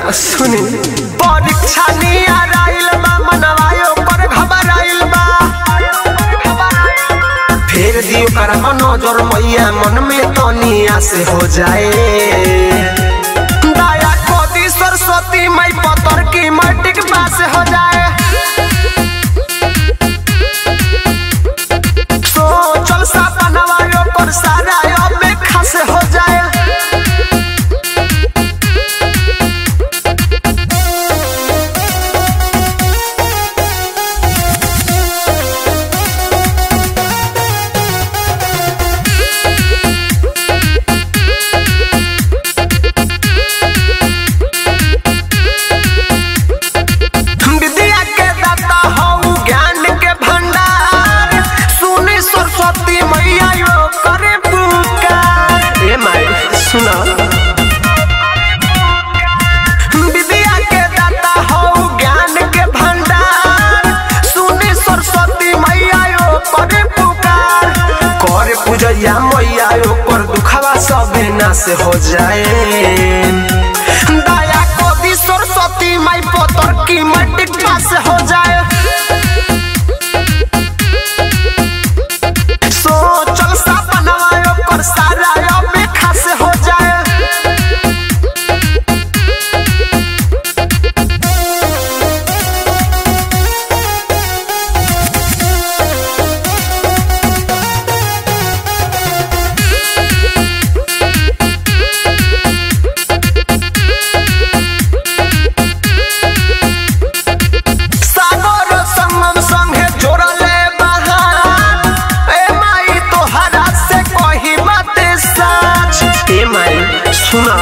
सुनी परीक्षा नियर आइल बा मनवायो पर घबराइल बा फेर दियो कर नजर मैया मन में तनिया से हो जाए दया कोदी सरस्वती मई पतर की मटिक पास हो जाए सोचल सपनवा पर सारा अब खास हो जाए विद्या के दाता हऊ ज्ञान के भंडार सुनी सरस्वती मैया यो करे पुकार ए माई सुना विद्या के दाता हऊ ज्ञान के भंडार सुनी सरस्वती मैया यो करे पुकार करे पूजैया मैया यो कर दुखवा सबे नाश हो जाए दया कवि सरस्वती माई पतर की मटिक पास हो जाए सोचल सपनवा पर सारा अब खास हो जाए सागर संगम संगे जोड़ले बहार ए माई तोहरा से कही बात सच ए माई सुना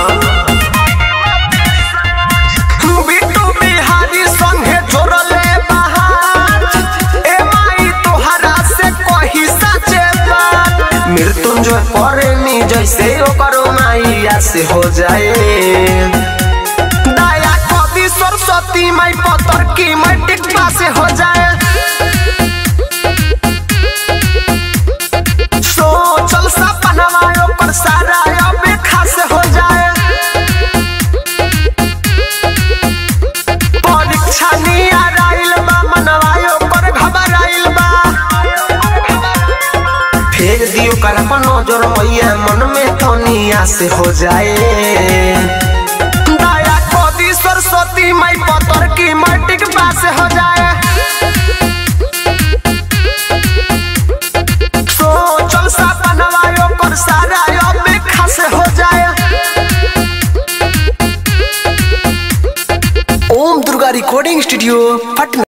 बिट्टू बिहारी संगे जोड़ले बहार ए माई तोहरा से कही सच बात मृत्युंजय परेनी जैसे ओकर माइया से हो जाए दया कवि सरस्वती माई पतर की मटिक पास हो जाए सोचल सपनवा पर सारा अब खास हो जाए परीक्षा नियर आइल बा मनवायो पर घबराइल बा फेर दियो कर नजर मैया मन में तनिया से हो जाए दया कवि सरस्वती माई पतर की मटिक पास हो जाए सोचल सपनवा पर सारा अब खास हो जाए ओम दुर्गा रिकॉर्डिंग स्टूडियो पटना